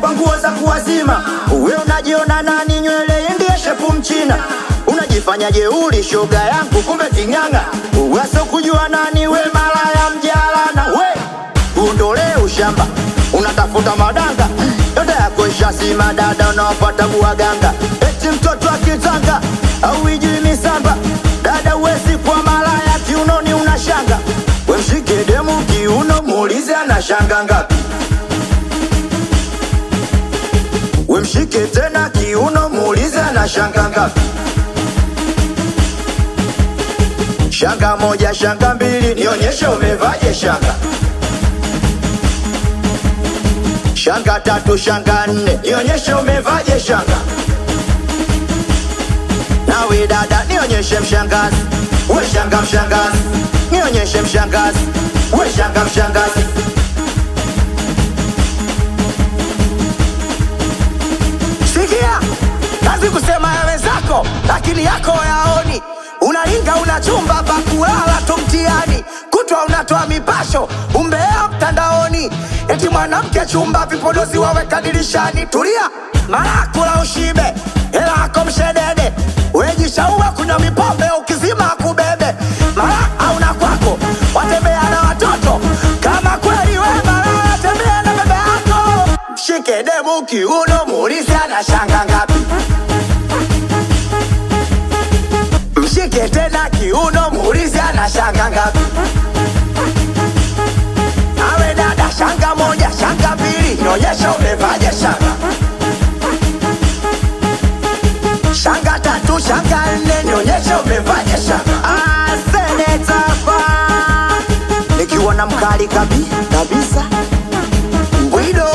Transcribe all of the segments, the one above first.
kwa nguo za kuwazima. Uwe unajiona nani? Nywele ndiye shepu mchina, unajifanya jeuri shoga yangu, kumbe king'ang'a. Uwaso kujua nani we, malaya mjalana we, uondolee ushamba, unatafuta madanga yote yako ishasima, dada unaopata buwaganga, eti mtoto akitanga au ijui misamba, dada uwezi kwa malaya, kiunoni unashanga, we mshike demu kiuno, muulize anashanga ngapi we mshike tena kiuno, muulize anashanga ngapi. Shanga moja, shanga mbili, nionyeshe umevaje shanga. Shanga tatu, shanga nne, nionyeshe umevaje shanga. Nawe dada, nionyeshe mshangazi, we shanga mshangazi, nionyeshe mshangazi, we shanga mshangazi. Sikia, kazi kusema ya wenzako, lakini yako yaoni. Unalinga una chumba pa kulala tu mtihani, kutwa unatoa mipasho, umbea mtandaoni, eti mwanamke chumba vipodozi waweka dirishani. Tulia, mara kula ushibe, hela yako mshedede, wejishaua kunywa mipombe, ukizima akubebe, mara hauna kwako, watembea na watoto kama kweli we mara tembea na baba yako mshike demu kiuno, muulize anashanga ngapi. Mshike tena kiuno, muulize anashanga ngapi. Awe dada, shanga moja, shanga mbili, nionyesha umevaje shanga. Shanga tatu, shanga nne, nionyesha umevaje shanga. Ah, seneta pa nikiwa na mkali kabi kabisa Bwido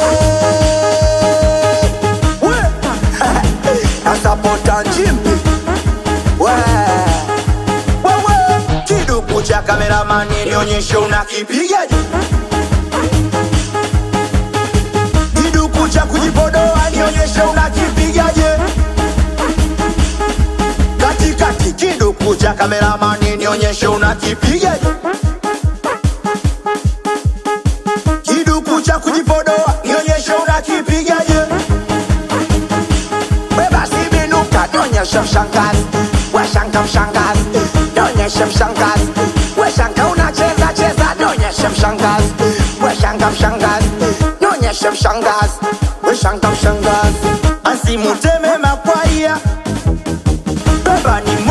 We Nasapota njimbi We Wewe kiduku cha kameramani nionyeshe unakipigaje kiduku cha kujipodoa nionyeshe unakipigaje katikati kiduku cha kameramani nionyeshe unakipigaje kiduku cha kujipodoa nionyeshe unakipigaje We basi binuka Nionyeshe mshangazi We shanga mshangazi Nionyeshe mshangazi We shanga unacheza cheza Nionyeshe mshangazi We shanga mshangazi Nionyeshe mshangazi We shanga mshangazi asimuteme makwaya beba ni